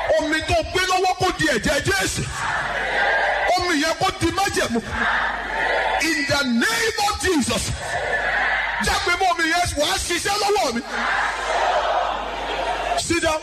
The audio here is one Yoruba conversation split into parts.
omi tó gbé lọ́wọ́ kó di ẹ̀jẹ̀ jésù omi yẹn kó di májẹ̀mú in the name of jesus jágbe mọ́ omi yẹn wàá ṣiṣẹ́ lọ́wọ́ mi sit down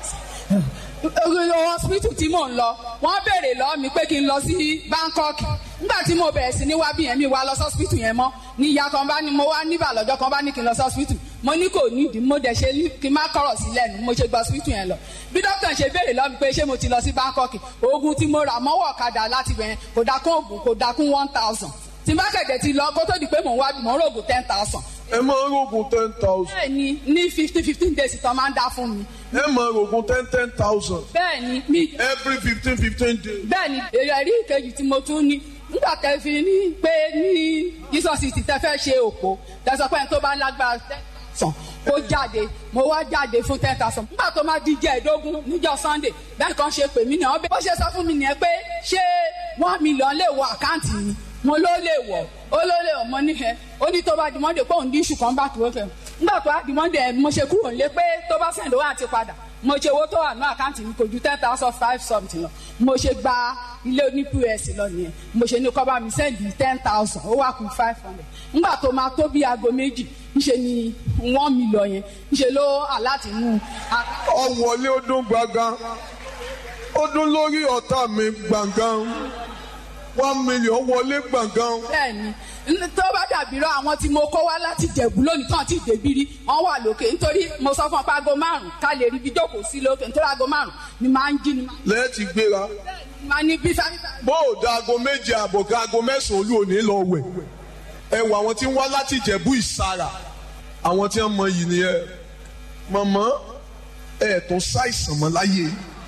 hospital tí mò ń lọ wọ́n béèrè lọ́wọ́ mi pé kí n lọ sí Bangkok nígbà tí mo bẹ̀rẹ̀ sí ní wá bí yẹn mi wá lọ sí hospital yẹn mọ́ ní ìyá kan bá ní mo wá níbà lọ́jọ́ kan bá ní kí n lọ sí hospital mo ní kò nídìí mo dẹ̀ ṣe kí n má kọ̀rọ̀ sí lẹ́nu mo ṣe gba hospital yẹn lọ bí dókítà ṣe béèrè lọ́wọ́ mi pé ṣé mo ti lọ sí Bangkok oògùn tí mo rà mọ́wọ́ ọ̀kadà láti bẹ̀rẹ̀ kò dákún oògùn kò dákún one thousand tí n bá kẹ̀kẹ́ ti lọ kó tó di pé mò ń wá mò ń rògùn ten thousand ẹ máa ń rògùn ten thousand bẹ́ẹ̀ ni ní fifteen fifteen days tán máa ń dá fún mi ẹ máa rògùn ten ten thousand bẹ́ẹ̀ ni mi every fifteen fifteen days. bẹ́ẹ̀ ni èrò ẹ̀rí ìkejì tí mo tún ní nígbà tẹ́ fi ní pé ní Jesus ti tẹ́ fẹ́ ṣe òpó tẹ́sán pé ẹni tó bá lágbára sàn kó jáde mo wá jáde fún ten thousand nígbà tó máa di jẹ́ẹ̀dógún níjọ́ Sunday bẹ́ẹ̀ kan ṣe pè mí nìyẹn bó ṣe sọ fún mi nìyẹn pé ṣé one million lè wọ àkáǹtì mi mo ló lè wọ̀ ó ló lè wọ̀ mo ní ẹ ó ní tó bá di Monday pé òun dín iṣu kan bá tó fẹ́ nígbà tó bá di Monday mo ṣe kúrò nílé pé tó bá sẹ̀ńdó wà ti padà mo ṣe owó tó wà ní àkáǹtì mi kò ju ten thousand five something lọ mo ṣe gba ilé oní pos lọ nìyẹn mo ṣe ní kọ́ bá mi sẹ́ndì ten thousand ó wà kù five hundred nígbà tó máa tó bí aago méjì ńṣe ni one million yẹn ńṣe ló aláàtì mú ọ̀wọ́lé ó dún gbàngàn ó dún lórí ọ̀tá mi gbàngàn one million wọlé gbàngàn. bẹ́ẹ̀ni n- tó bá dàbí rọ àwọn tí mo kó wá láti jẹ̀bú lónìí tán ti dèbírí wọ́n wà lókè nítorí mo sọ fún ọ pé aago márùn ká lè rí ibi jókòó sí lókè nítorí aago márùn ni máa ń jí ni lẹ́ẹ̀tì gbéra máa ní bí sáyẹ́nsì bó o da aago méje àbọ̀ ká aago mẹ́sàn-án olú òní lọ wẹ̀ ẹ wọ àwọn tí ń wá láti Ìjẹ̀bú Ìsàrà àwọn tí wọ́n mọ yìí nìyẹn mọ̀mọ́ ẹ̀ tó ṣàìsàn mọ́ láyé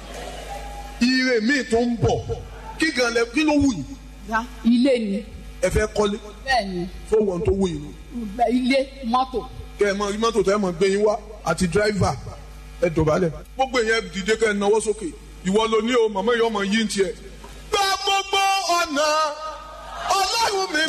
ire míì tó ń bọ̀ kí gan lẹ kí ló wù yìí ya ilé ni ẹ fẹ́ kọ́lé bẹ́ẹ̀ni fowó tó wù yìí nù bẹ- ilé mọ́tò kẹ ẹ mọ mọ́tò tẹ ẹ mọ gbé yín wá àti dírẹ́fà ẹ dọ̀bálẹ̀ gbogbo yẹn dìde kẹ ẹ náwó sókè ìwọ ló ní o màmá yìí ọmọ yìí ń tiẹ̀. gba gbogbo ọ̀nà ọlọ́run mi